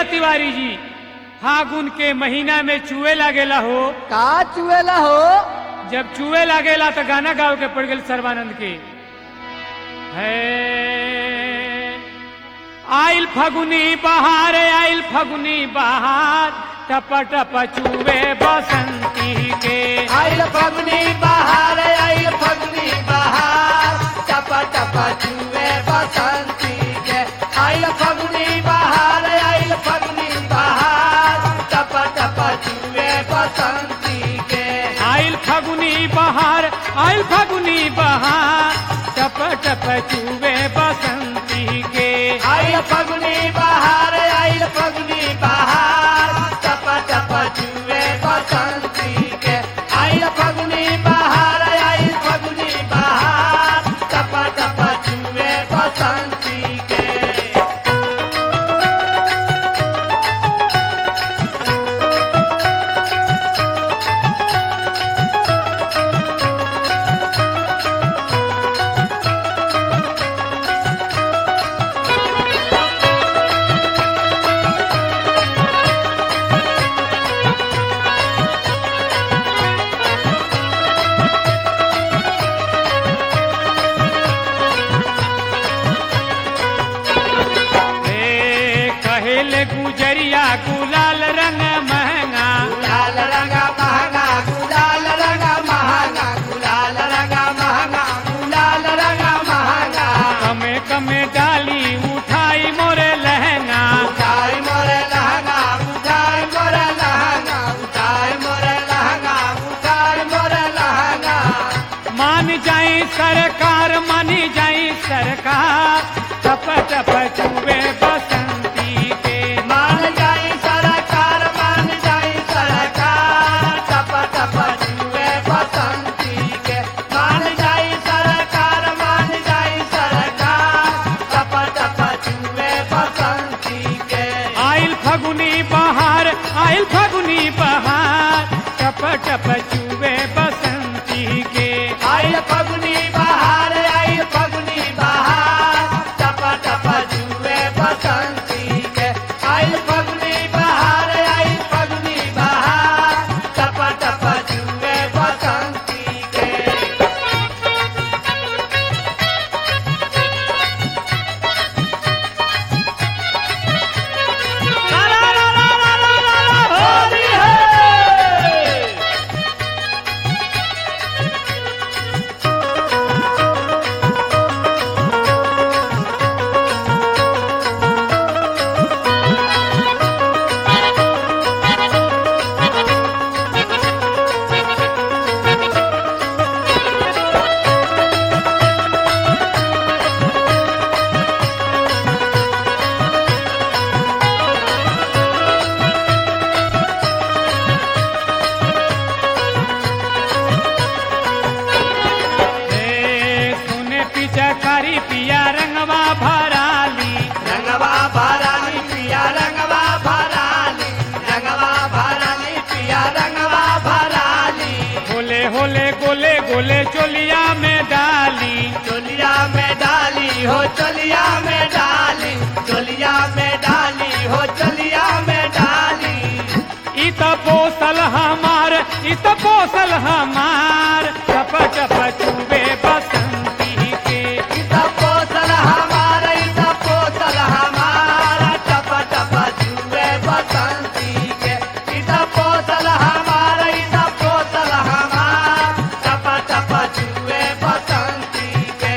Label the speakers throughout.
Speaker 1: तिवारी जी फागुन के महीना में चूहे लागेला हो
Speaker 2: का चुएला हो
Speaker 1: जब चूहे लागेला तो गाना गाओ के पड़ गए सर्वानंद के है आइल फगुनी बहार आइल फगुनी बहार टप टप चूहे बसंती के
Speaker 2: आइल फगुनी बहार आइल फगुनी बहार टपा टपा चुए बसंती के आइल फगुनी बहार आइल फगुनी बहार टपा टपा चुए बसंती के
Speaker 1: आइल फगुनी बहार आइल फगुनी बहार टप टप चूहे बसंती के
Speaker 2: आइल फगुनी बहार आइल फगुनी बहार टपा टपा चुए बसंती के आइल फगुनी बहार आइल फगुनी बहार टपा टपा चुए बसंती के
Speaker 1: ए कहेले गुजरिया गुलाल रंग महंगा
Speaker 2: गुलाल रंगा महंगा गुलाल रंगा महंगा गुलाल रंगा महंगा गुलाल रंगा महंगा
Speaker 1: कमे कमे डाली उठाई मोरे लहंगा
Speaker 2: उठाई मोरे लहंगा उठाई मोरे लहंगा उठाई मोरे लहंगा उठाई मोरे लहंगा
Speaker 1: मान जाई सरकार मानी जाई सरकार टप टप चुबे बसंती के
Speaker 2: मान जाई सरकार मान जाई सरकार टप टप जुए बसंती के मान जाई सरकार मान जाई सरकार टप टप जुए बसंती के
Speaker 1: आइल फगुनी बहार आइल फगुनी बहार टप टप चुबे बसंती के
Speaker 2: आइल फगुनी बहार आइल फगुनी बहार टप टप जुए बसंती के आइल फगुनी बहार आइल फगुनी बहार टप टप जुए बसंती के होली है
Speaker 1: ए सुने पिचकारी पिया रंगवा भराली
Speaker 2: रंगवा भराली पिया रंगवा भराली रंगवा भराली पिया रंगवा भराली
Speaker 1: होले होले गोले गोले चोलिया में डाली
Speaker 2: चोलिया में डाली हो चोलिया में डाली चोलिया में डाली हो चोलिया में डाली
Speaker 1: इत पोसल हमार इत पोसल हमार टप टप चुबे बसंती के
Speaker 2: इता पोसल हमारा इता पोसल हमारा टप टप जुए बसंती के इता पोसल हमारा इता पोसल हमारा टप टप जुए बसंती के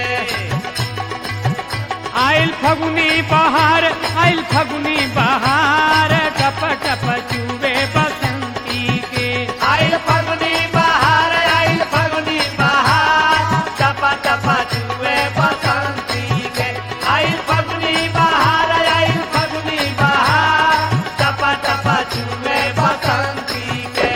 Speaker 1: आइल फगुनी बहार आइल फगुनी बहार टप टप चुबे बसंती के
Speaker 2: आइल फगुनी बहार आइल फगुनी बहार टपा टपा जुए बसंती के आइल फगुनी बहार आइल फगुनी बहार टपा टपा जुए बसंती के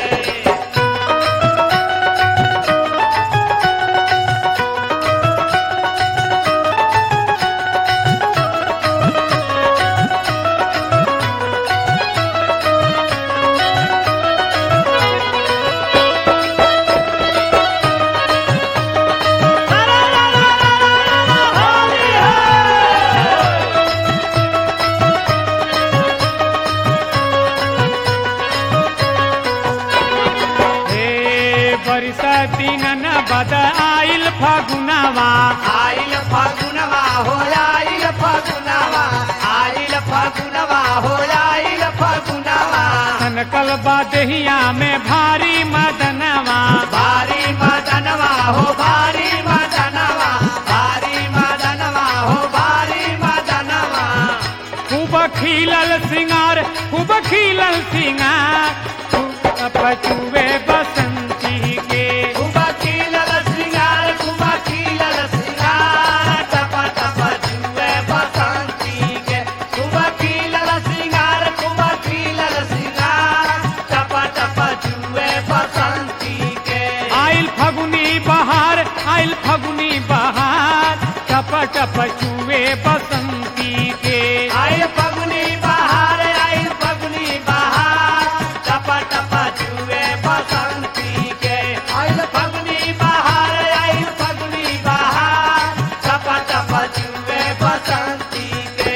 Speaker 1: मदनवा
Speaker 2: आइल फगुनवा हो आइल फगुनवा आइल फगुनवा हो आइल फगुनवा
Speaker 1: सनकल बादहिया में भारी मदनवा
Speaker 2: भारी मदनवा हो भारी मदनवा भारी मदनवा हो भारी मदनवा
Speaker 1: खूब खिलल सिंगार खूब खिलल सिंगार पचुए बसंती के
Speaker 2: खूब खिलल सिंगार खूब खिलल सिंगार टप टप जुए बसंती के खूब खिलल सिंगार खूब खिलल सिंगार टप टप जुए बसंती के
Speaker 1: आइल फगुनी बहार आइल फगुनी बहार टप टप चुए बसंती के
Speaker 2: आइल फगुनी बहार आइल फगुनी बहार टप टप जुए बसंती के आइल फगुनी बहार आइल फगुनी बहार टप टप जुए बसंती के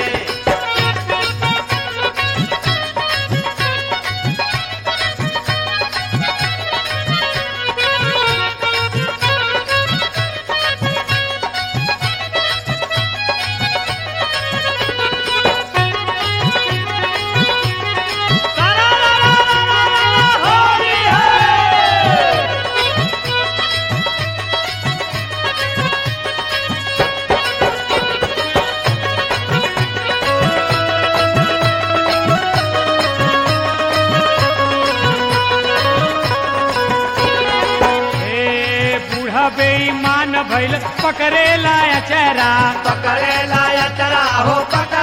Speaker 2: होली है
Speaker 1: हे बूढ़ा बेईमान भइल पकड़े लाया चेहरा
Speaker 2: पकड़े लाया चरा हो पकड़े